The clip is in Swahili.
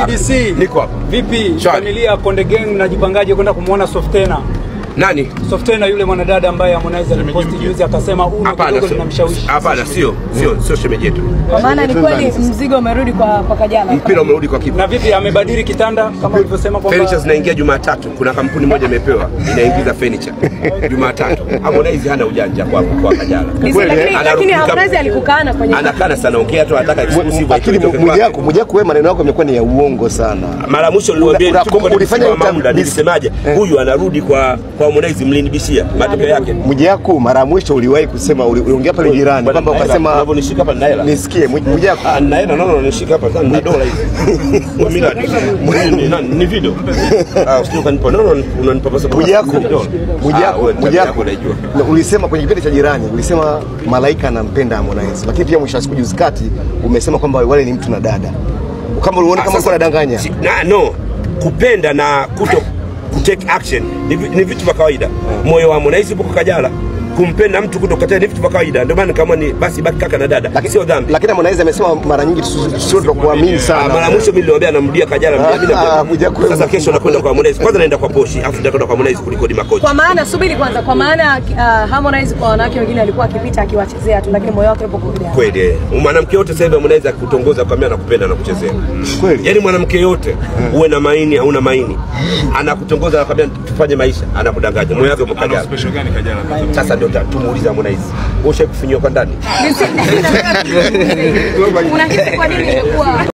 DC. Niko hapa. Vipi Shwari. familia ya Konde Gang mnajipangaje kwenda kumwona Softena? Nani? Softena yule mwanadada ambaye Harmonize aliposti juzi akasema uno Hapana, kidogo sio. linamshawishi. Hapana, sio sio sio shemeji yetu. Kwa maana ni kweli mzigo umerudi kwa kwa Kajala. Mpira umerudi kwa kipa. Na vipi amebadili kitanda kama ulivyosema kwamba Furniture zinaingia Jumatatu. Kuna kampuni moja imepewa inaingiza furniture Jumatatu. Harmonize hana ujanja kwa kwa Kajala. Lakini lakini Anarudi kama- Harmonize alikukana kwenye Anakana sana ongea tu anataka exclusive lakini itoke Mwijaku kwake. Mwijaku wewe maneno yako yamekuwa ni ya uongo sana. Mara mwisho niliwaambia Una- tuko kwenye ulifanya msimu wa utam- Mamda nilisemaje? Huyu anarudi kwa kwa Harmonize mlinibishia matokeo yake. Mwijaku mara ya mwisho uliwahi kusema uli- uliongea pale jirani Bwana, kwamba naela, ukasema unavyonishika hapa na hela. nisikie Mwi- Mwijaku Ah, naenda naona unanishika hapa sana na dola hizi. Kwa miladi. Ni- ni- Ni video. Ah, usije ukanipa. No, no, unanipa pesa kwa Mwijaku dola. Ah, Mwijaku wewe tabia Mwijaku yako unaijua. na ulisema kwenye kipindi cha jirani ulisema Malaika anampenda Harmonize, lakini pia mwisho wa siku juzi kati umesema kwamba wale ni mtu na dada, kama uliona Ah, kama sasa- ulikuwa unadanganya. si- na, no kupenda na kuto kutake action ni, vi- ni vitu vya kawaida moyo wa Harmonize upo kwa Kajala kumpenda mtu kutokataa ni vitu vya kawaida ndio maana kama ni basi baki kaka na dada Lakini- sio dhambi Lakini Harmonize amesema mara nyingi tusi- sio tunakuamini Ah, sana. mara mwisho mimi niliwaambia namrudia Kajala mrudia mimi Ah, namrudia. Mwijaku wewe- sasa kesho nakwenda kwa Harmonize kwanza naenda kwa Poshi afu nitakwenda kwa Harmonize kulikodi makocha kwa maana subiri kwanza, kwa maana uh, Harmonize kwa wanawake wengine alikuwa akipita akiwachezea tu, lakini moyo wake upo kwa Kajala. kweli eh. mwanamke yote sasa hivi Harmonize akutongoza kwa mimi anakupenda na kuchezea Kweli? yaani mwanamke yote uwe na maini hauna maini anakutongoza anakwambia tufanye maisha anakudanganya moyo wake upo Kajala sasa ndio ta- tumuulize Harmonize wewe ushakufinyiwa kwa ndani Unahisi kwa nini imekuwa